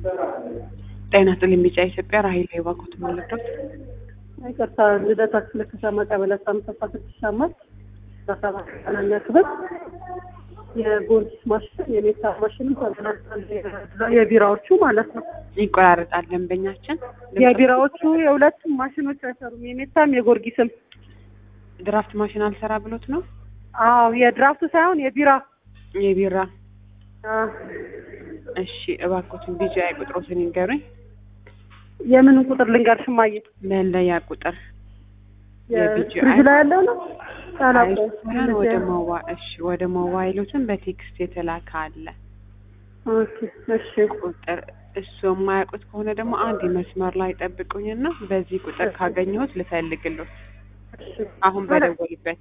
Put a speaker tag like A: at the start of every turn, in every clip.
A: ጤና ይስጥልኝ ቢጫ ኢትዮጵያ ራሄል የባኮት መለዶት
B: ይቅርታ ልደታ ክፍለ ከተማ ቀበሌ አስራ አምስት አስራ ስድስት አምስት አስራ ሰባት ቀናኛ ክፍል የጎርጊስ ማሽን የሜታ ማሽን ተገናኝቷል። የቢራዎቹ ማለት ነው።
A: ይቆራረጣል ደንበኛችን
B: የቢራዎቹ የሁለቱም ማሽኖች አይሰሩም። የሜታም የጎርጊስም።
A: ድራፍት ማሽን አልሰራ ብሎት ነው
B: አዎ የድራፍቱ ሳይሆን የቢራ
A: የቢራ
B: አዎ።
A: እሺ እባኮትን ቢጫ ቁጥሮትን ይንገሩኝ
B: የምንን ቁጥር ልንገርሽ እማዬ?
A: መለያ ቁጥር የቢጂ
B: ፍሪጅ ላይ ያለው ነው።
A: አይሱን ወደ ሞባ እሺ ወደ ሞባይሎትን በቴክስት የተላከ አለ
B: ኦኬ እሺ
A: ቁጥር እሱ የማያውቁት ከሆነ ደግሞ አንድ መስመር ላይ ጠብቁኝና በዚህ ቁጥር ካገኘሁት ልፈልግሎት
B: እሺ
A: አሁን በደወልበት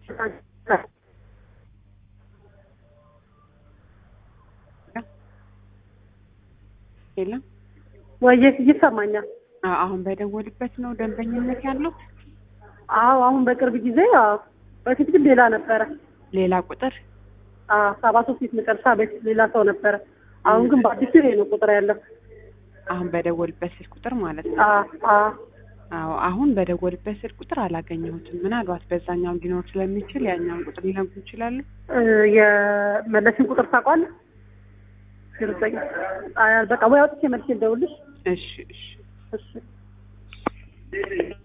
A: የለም
B: ወየ ይሰማኛል።
A: አዎ፣ አሁን በደወልበት ነው ደንበኝነት ያለው
B: አዎ አሁን በቅርብ ጊዜ አዎ። በፊት ግን ሌላ ነበረ።
A: ሌላ ቁጥር
B: አዎ ሰባ ሶስት ፊት መጨረሻ በፊት ሌላ ሰው ነበረ። አሁን ግን በአዲሱ ይሄ ነው ቁጥር ያለው።
A: አሁን በደወልበት ስልክ ቁጥር ማለት ነው
B: አዎ አዎ
A: አዎ አሁን በደወልበት ስልክ ቁጥር አላገኘሁትም ምናልባት በዛኛው ሊኖር ስለሚችል ያኛውን ቁጥር ሊነግሩ ይችላሉ
B: እ የመለስን ቁጥር ታውቋለህ? ዘጠኝ አይ በቃ ወይ አውጥቼ መልሼ ልደውልልሽ።
A: እሺ እሺ
B: እሺ